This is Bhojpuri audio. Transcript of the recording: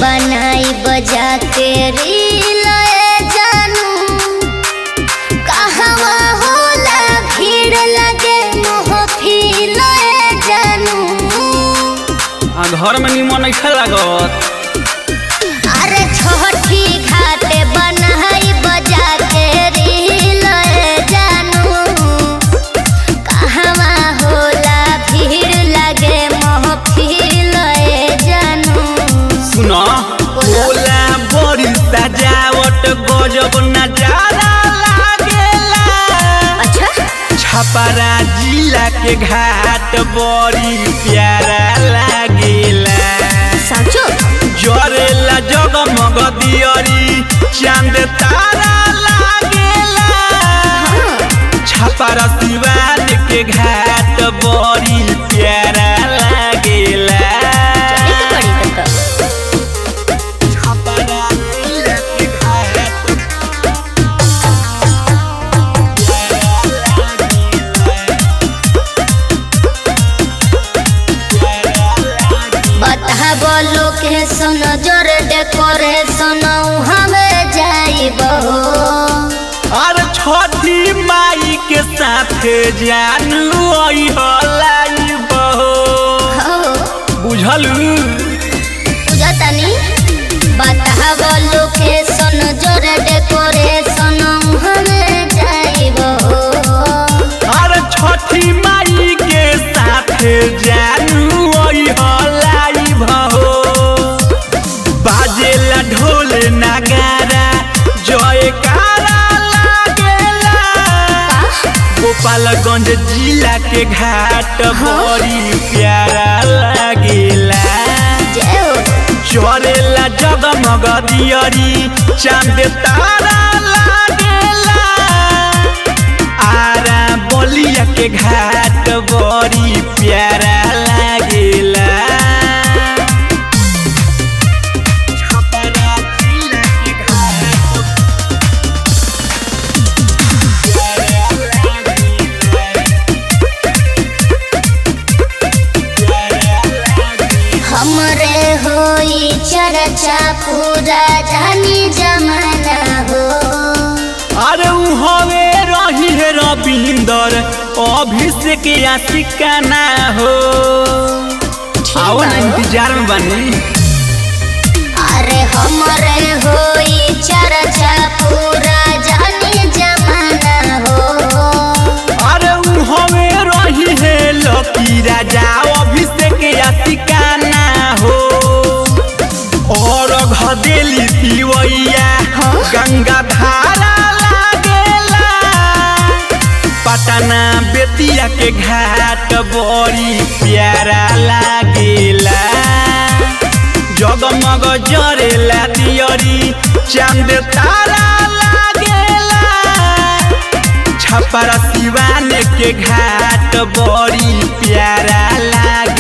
बनाई बजा के रील जानू कहवा होला भीड़ लगे मोहफिल जानू आ घर में निमन नहीं लागत अरे छोटी घाटे बनाई बजा के रील जानू कहवा होला भीड़ लगे मोहफिल जानू सुन बोला। बोला बड़ी सजावट गजब नजारा लागेला अच्छा छपरा जिला के घाट बड़ी प्यारा लागेला साचो जरेला जगमग दियरी चांद तारा लागेला छपरा सिवान के घाट बड़ी प्यारा लागेला छपरा जिला के घाट बता बोलो के सुन जोर डेकोरेशन हमें जाइब और छठी माई के साथ जानू आई हलाई बहो बुझलू बुझतनी बता बोलो के सुन जोर डेकोरेशन हमें जाइब और छठी माई के साथ जानू आई हलाई बहो बाजेला ढोल नगारा जयकारा लागेला गोपालगंज जिला के घाट बड़ी प्यारा लागेला जय हो चरेला जगमग दियरी चांद तारा लागेला आरा बलिया के घाट बड़ी प्यारा लागेला छपरा जिला के घाट प्यारा लागेला। प्यारा लागेला। हमरे होई चर्चा पूरा जानी जमाना हो अरे उ हवे रही है रविंदर अभिषेक या सिकाना हो आओ ना इंतजार में बनी अरे हमरे होई चर्चा पूरा जानी जमाना हो अरे उ हवे रही है लकी राजा अभिषेक या सिकाना हो और घदेली पिवैया गंगा धारा लागेला पटना बेतिया के घाट बड़ी प्यारा लागेला जगमग जरेला दियरी चांद तारा लागेला छपरा सिवान के घाट बड़ी प्यारा लागे